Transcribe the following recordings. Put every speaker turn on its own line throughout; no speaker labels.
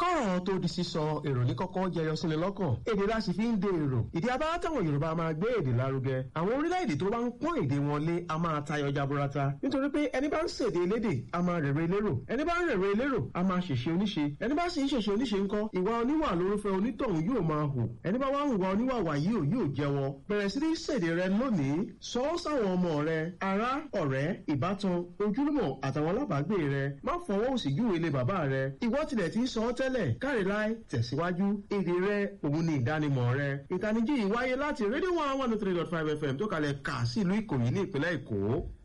kọ́rọ̀ tó di sísọ èrò ní kọ́kọ́ jẹyọ sílẹ̀ lọ́kàn èdè la sì fi ń de èrò ìdí abá táwọn yorùbá máa gbé èdè lárugẹ àwọn orílẹ̀-èdè tó bá ń pọ́n èdè wọn lé a máa tayọ jaburata nítorí pé ẹni bá ń ṣèdè elédè a máa rèrè elérò ẹni bá ń rèrè elérò a máa ṣèṣe oníṣe ẹni bá sì ń ṣèṣe oníṣe ńkọ́ ìwà oníwà lórúfẹ́ onítọ̀hún yóò máa hù ẹni bá wá ń wà oníwàwà yìí ò yóò jẹ́wọ́ bẹ̀rẹ̀ sí ní ṣèdè rẹ lónìí sọ ọ́ sáwọn ọmọ rẹ ará ọ̀rẹ́ ìbátan ojúlùmọ̀ àtàwọn alábàágbé rẹ má fọwọ́ òsì júwe ilé bàbá rẹ ìwọ tilẹ̀ ti ń sọ ọ́ tẹ́lẹ̀ káre láì tẹ̀síwájú èdè rẹ òun ni ìdánimọ̀ rẹ ìtanijí yìí wáyé láti rédíò one one three dot five fm tó kalẹ̀ kà sí ìlú ìkòyí ní ìpínlẹ̀ èkó.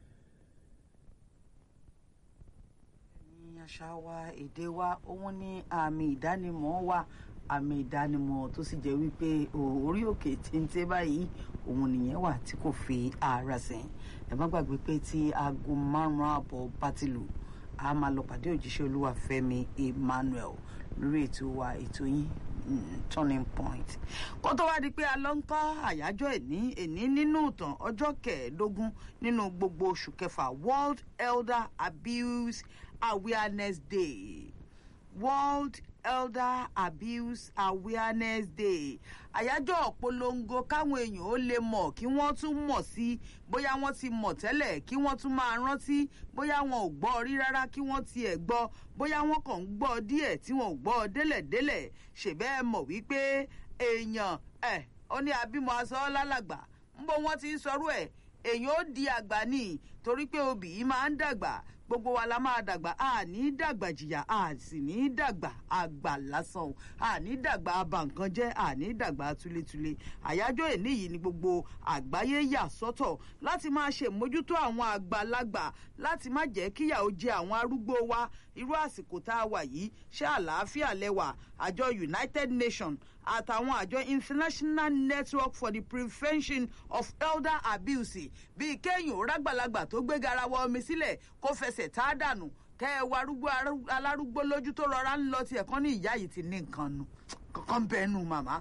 ní àṣà wa èdè wa òun ní àmì ìdánimọ̀ wa àmì ìdánimọ̀ tó sì jẹ́ wípé orí òkè téńté báyìí òun nìyẹn wà tí kò fi ara sìn ẹ má gbàgbé pé tí aago márùn-ún àbọ̀ bá ti lù a máa lọ pàdé òjíṣẹ́ olúwa fẹ́mi emmanuel lórí ètò wa ètò yín turning point kó tó wá di pé a lọ ń kọ́ àyájọ́ ẹ̀ní ẹ̀ní nínú ìtàn ọjọ́ kẹẹ̀ẹ́dógún nínú gbogbo oṣù kẹfà world elder abuse awareness day world elder abuse awareness day àyájọ́ ọ̀pọ̀lọpọ̀ káwọn èèyàn ó lè mọ̀ kí wọ́n tún mọ̀ sí bóyá wọ́n ti mọ̀ tẹ́lẹ̀ kí wọ́n tún máa rántí bóyá wọn ò gbọ́ rí rárá kí wọ́n tiẹ̀ gbọ́ bóyá wọ́n kàn ń gbọ́ díẹ̀ tí wọn ò gbọ́ délẹ̀délẹ̀ ṣèbẹ́ mọ̀ wípé èèyàn ẹ̀ ó ní abímọ aṣọ lálàgbà ń bó wọ́n ti ń sọrú ẹ̀ èèyàn ó di àgbà ní torí pé obì yìí máa ń dàgbà gbogbo wa la máa dàgbà a ní dàgbà jìyà a sì ní dàgbà àgbà lásán a ní dàgbà abànkan jẹ́ a ní dàgbà túlétúlé àyájọ́ èní yìí ni gbogbo àgbáyé yà sọ́tọ̀ láti máa ṣe mójútó àwọn àgbàlagbà láti má jẹ́ kíyà ó jẹ àwọn arúgbó wa irú àsìkò tá a wà yìí ṣé àlàáfíà lẹ́wà àjọ united nations àtàwọn àjọ international network for the prevention of elder abuse bíi kéèyàn rágbàlagbà tó gbé garawa omi sílẹ̀ kó fẹsẹ̀ tá a dànù kẹ́ ẹ wá arúgbó alárúgbó lójú tó rọra ń lọ tiẹ̀ kán ní ìyá yìí ti ní nǹkan nu kankan bẹ́ẹ̀ nu màmá.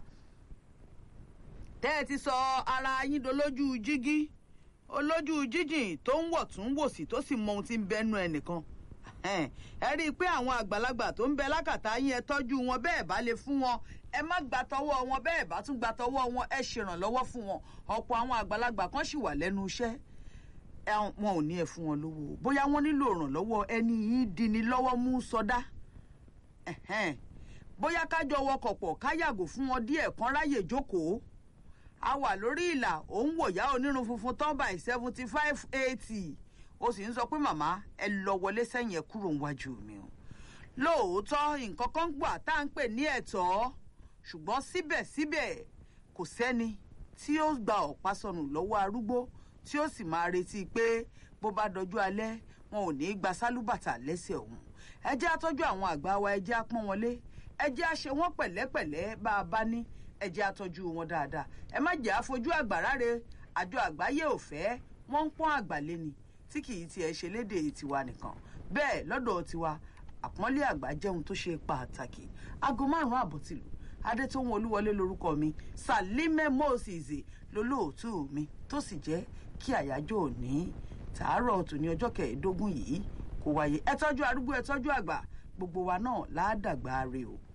tẹ́ ẹ ti sọ ara yín dolójú jígí olójú jíjìn tó ń wọ̀ tún wò sí tó sì mọ ohun tí ń bẹ́nu ẹnìkan ẹ rí i pé àwọn àgbàlagbà tó ń bẹ lákàtà yín ẹ tọ́jú wọn bẹ́ẹ̀ bá lè fún wọn ẹ má gbà tọwọ́ wọn bẹ́ẹ̀ bá tún gbà tọwọ́ wọn ẹ ṣèrànlọ́wọ́ fún wọn ọ̀pọ̀ àwọn àgbàlagbà kan sì wà lẹ́nu iṣẹ́ wọn ò ní ẹ fún wọn lówó bóyá wọn nílò ìrànlọ́wọ́ ẹni yìí dini lọ́wọ́ mú sọdá bóyá kájọ wọkọ̀ pọ̀ ká yàgò fún wọn díẹ̀ kan ráyè jókòó a wà lórí ìlà òun wòyá onírun funfun tán by seventy five eighty ó sì ń sọ pé màmá ẹ lọ wọlé sẹ́yìn ẹ kúrò níwájú mi o lóòótọ́ nǹkan kan gbà tá à ń pè ní ẹ̀tọ́ ṣùgbọ́n síbẹ̀síbẹ̀ kò sẹ́ni tí ó gba ọ̀pá sọnù lọ́wọ́ arúgbó tí ó sì máa retí pé bó bá dọjú alẹ́ wọn ò ní í gba sálúbàtà lẹ́sẹ̀ òun ẹ jẹ́ àtọ́jú àwọn àgbà wa ẹ jẹ́ àpọ́n wọn lé ẹ jẹ́ àṣẹ wọn pẹ̀lẹ́pẹ̀lẹ́ bá a bá ní ẹ jẹ́ àtọ́jú wọn dáadáa ẹ má jẹ́ àfojú àgbà ráre àjọ àgbáyé ò fẹ́ wọ́n ń pọ́n àgbà léni tí kì í tiẹ̀ ṣe léde tiwa nìkan bẹ́ẹ̀ lọ́dọ̀ tiwa àpọ́nlé àgbà jẹun tó ṣe pàtàkì aago márùn-ún àbọ̀ tìlù adétòun olúwọlé lorúkọ mi salime moses lolóòtú mi tó sì jẹ́ kí àyájọ́ òní tàárọ̀ tòní ọjọ́ kẹẹ̀ẹ́dógún yìí kó wáyé ẹ tọ́jú arúgbó ẹ tọ́jú àgbà gbogbo wa náà láàdàgbà rè o